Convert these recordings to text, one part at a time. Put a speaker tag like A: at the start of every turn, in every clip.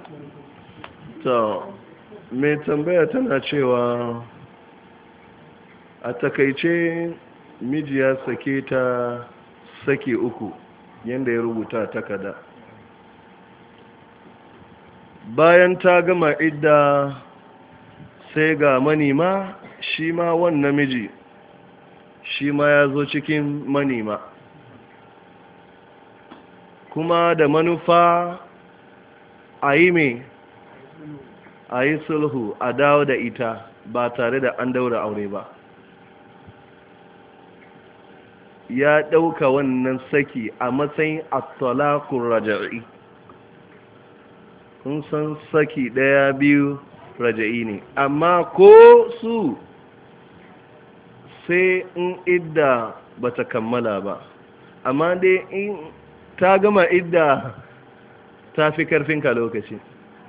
A: to mai tambaya tana cewa a takaice miji ya sake ta sake uku yadda ya rubuta takada bayan ta gama idda sai ga manima shi ma wannan miji shi ma ya zo cikin manima kuma da manufa a yi mai a yi sulhu a dawo da ita ba tare da an daura aure ba ya ɗauka wannan saki a matsayin attalakun raja'i kun san saki ɗaya biyu raja'i ne amma ko su sai in idda ba ta kammala ba amma dai in ta gama idda ta fi karfinka lokaci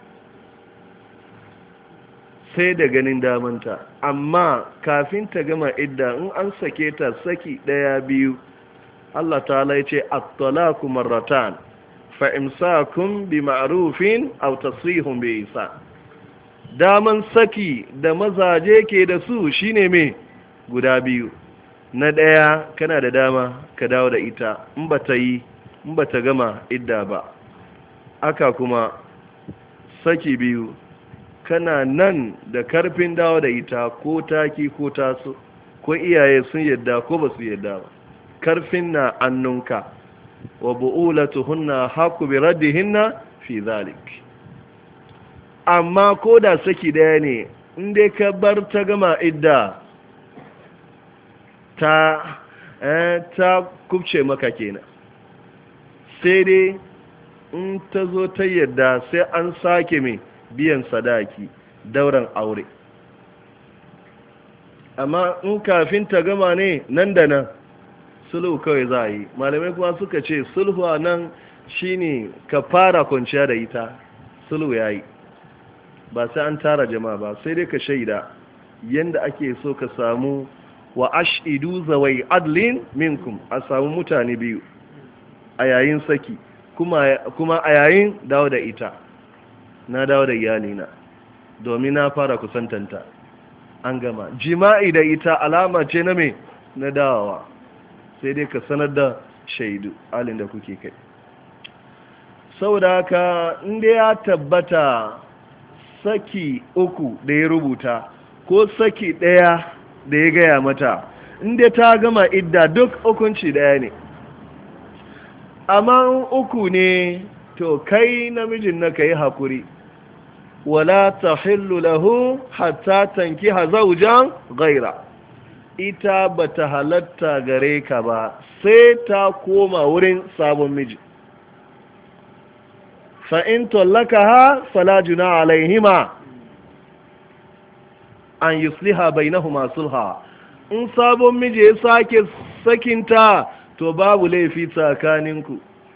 A: sai da ganin damanta amma kafin ta gama idda in an sake ta saki ɗaya biyu Allah ta ya ce at-talaqu marratan fa imsakun bi ma'rufin aw tasrihun bi isa daman saki da mazaje ke da su shine me guda biyu na ɗaya kana da dama ka dawo da ita in ba ta yi in ba ta gama idda ba aka kuma saki biyu kana nan da karfin dawo da ita ko taki ko taso ko iyaye sun yadda ko ba su yadda ba karfin na annunka wa bu'ulatuhunna haku bi raddihinna fi zalik amma ko da saki daya ne in dai ka bar ta gama idda ta eh, ta kubce maka kenan sai dai in ta zo ta yadda sai an sake mai biyan sadaki dauran aure amma in kafin ta gama ne nan da nan sulhu kawai za a yi malamai kuma suka ce sulhu a nan shine ka fara kwanciya da ita sulhu ya yi ba sai an tara jama'a ba sai dai ka shaida yadda ake so ka samu wa ashidu zawai adlin minkum a samu mutane biyu a yayin saki kuma a yayin dawo da ita na dawo da iyalina domin na fara kusantanta an gama jima'i da ita alama ce na me na dawowa sai dai ka sanar da shaidu alin da kuke kai saboda haka inda ya tabbata saki uku da ya rubuta ko saki ɗaya da ya gaya mata inda ta gama idda duk hukunci ɗaya ne amma uku ne to kai namijin na ka yi haƙuri wala ta hillu lahu hatta tanki hazaujan gaira ita ba ta halatta gare ka ba sai ta koma wurin sabon miji fa'in tallaka ha falajuna alaihima an yusliha bainahuma sulha in sabon miji ya sake sakinta to babu laifi tsakaninku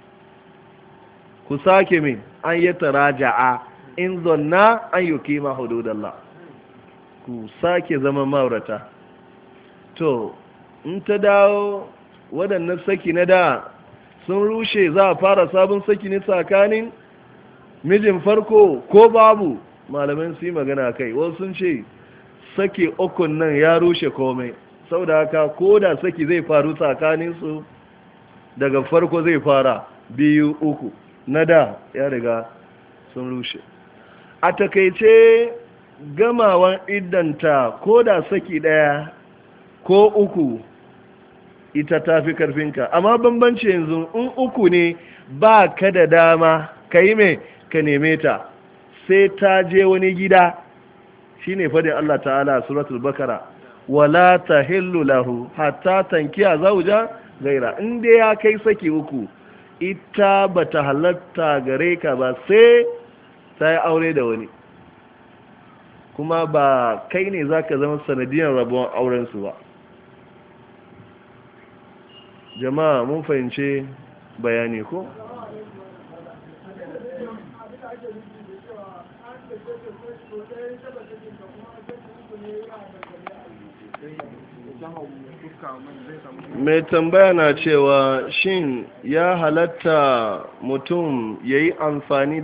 A: ku sake min an yi taraja'a in zonna an yi kima hududallah ku sake zama maurata to in ta dawo waɗannan saki na da sun rushe za a fara sabon saki ne tsakanin mijin farko ko babu malamin su yi magana kai wasu sun ce saki ukun nan ya rushe komai sau da haka ko da saki zai faru tsakaninsu daga farko zai fara biyu uku na da ya riga sun rushe a takaice gamawan iddanta ko da saki ɗaya ko uku ita ta fi karfinka amma bambanci yanzu in uku ne ba ka da dama ka yi mai ka neme ta sai ta je wani gida shi ne fadin Allah ta'ala suratul bakara wala ta hillu lahu hatta tankiya zauja gaira inda ya kai saki uku ita ba ta halatta gare ka ba sai ta yi aure da wani kuma ba kai ne za ka zama sanadiyar rabuwan aurensu ba jama'a mun fahimce bayani ko? mai tambaya na cewa shin ya halatta mutum ya yi amfani